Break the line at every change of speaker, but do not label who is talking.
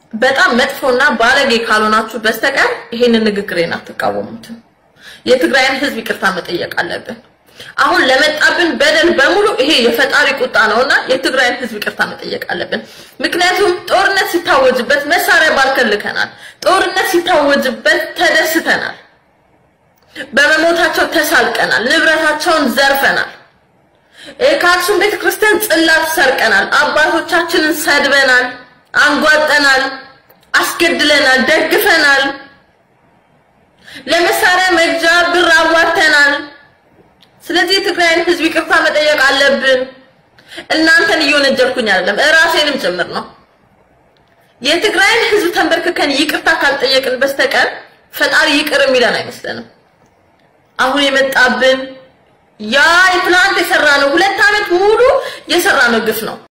በጣም መጥፎና ባለጌ ካልሆናችሁ በስተቀር ይሄንን ንግግሬን አትቃወሙትም። የትግራይን ህዝብ ይቅርታ መጠየቅ አለብን። አሁን ለመጣብን በደል በሙሉ ይሄ የፈጣሪ ቁጣ ነውና የትግራይን ህዝብ ይቅርታ መጠየቅ አለብን። ምክንያቱም ጦርነት ሲታወጅበት መሳሪያ ባርከልከናል። ጦርነት ሲታወጅበት ተደስተናል። በመሞታቸው ተሳልቀናል። ንብረታቸውን ዘርፈናል። ከአክሱም ቤተክርስቲያን ጽላት ሰርቀናል። አባቶቻችንን ሰድበናል፣ አንጓጠናል፣ አስገድለናል፣ ደግፈናል። ለመሳሪያ መግዣ ብር አዋተናል። ስለዚህ የትግራይን ህዝብ ይቅርታ መጠየቅ አለብን። እናንተን እየወነጀልኩኝ አይደለም፣ እራሴንም ጭምር ነው። የትግራይን ህዝብ ተንበርክከን ይቅርታ ካልጠየቅን በስተቀር ፈጣሪ ይቅር የሚለን አይመስለንም። አሁን የመጣብን ያ የትናንት የሰራነው ሁለት ዓመት ሙሉ የሰራነው ግፍ ነው።